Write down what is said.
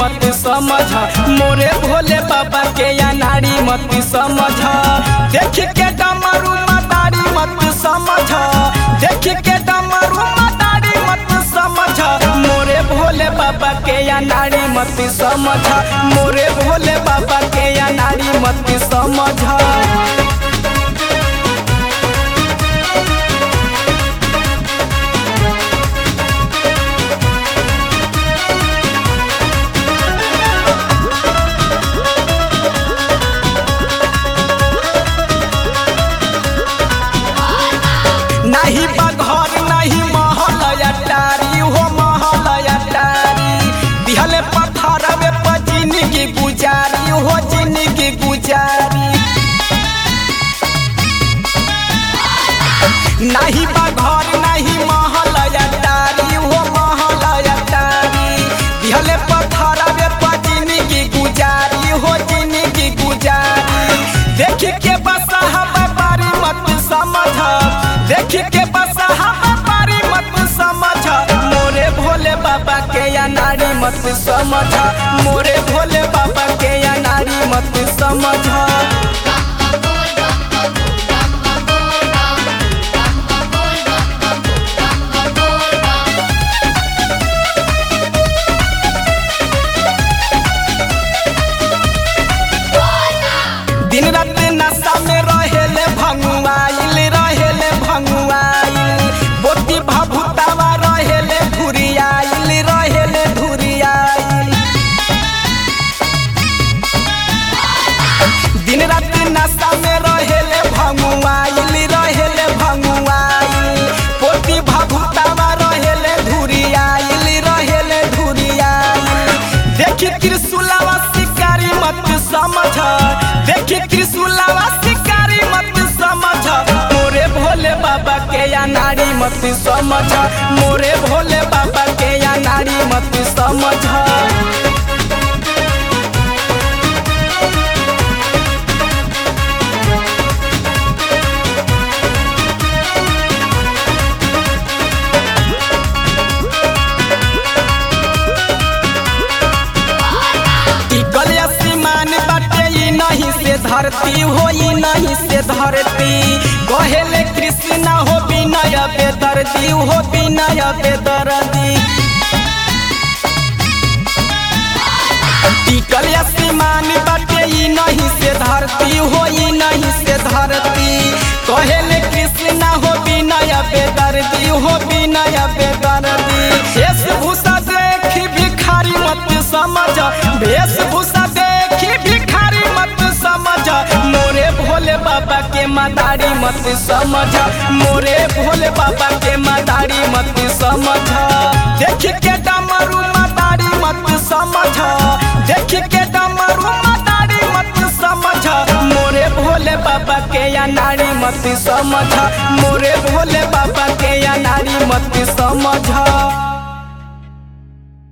मत समझ मोरे भोले बाबा के अनाड़ी मत समझ देख के डमरू मदारी मत समझ देख के डमरू मदारी मत समझ मोरे भोले बाबा के अनाड़ी मत समझ मोरे भोले बाबा के अनाड़ी मत समझ नहीं बघर नहीं महल अटारी हो महल अटारी दिहले पत्थर में जिंदगी गुजारी हो जिंदगी गुजारी नहीं बघर नहीं महल अटारी हो महल अटारी दिहले पत्थर में जिंदगी गुजारी हो जिंदगी गुजारी देख के बस व्यापारी मत समझ देख के बस व्यापारी मत समझ मोरे भोले बाबा के अनाड़ी मत समझ मोरे भोले बाबा के अनाड़ी मत समझ दिन रात नशा में रहेले भंगुआइल रहेले भंगुआइल बोती भभुतावा रहेले धुरियाइल रहेले धुरियाइल दिन रात नशा में रहेले भंगुआइल रहेले भंगुआइल पोती भभुतावा रहेले धुरियाइल रहेले धुरियाइल देखी त्रिशूलावा शिकारी मत समझ देखी त्रिशूलावा शिकारी मत समझ मोरे भोले बाबा के अनाड़ी मत समझ मोरे भोले बाबा के अनाड़ी मत समझ टिकल आसमान बाटे ई नहीं से धरती हो ई नहीं से धरती कहेले कृष्ण हो विनय बेदर्दी हो विनय बेदर्दी टिकल आसमान बाटे ई नहीं से धरती हो ई नहीं से धरती कहेले कृष्ण हो विनय बेदर्दी हो विनय बेदर्दी वेशभूषा देखी भिखारी मत समझ वेशभूषा देखी भिखारी मत समझ मोरे भोले बाबा के मदारी मत समझ मोरे भोले बाबा के मदारी मत समझ देख के डमरू मदारी मत समझ देख के डमरू मदारी मत समझ मोरे भोले बाबा के अनाड़ी मत समझ मोरे भोले बाबा के अनाड़ी मत समझ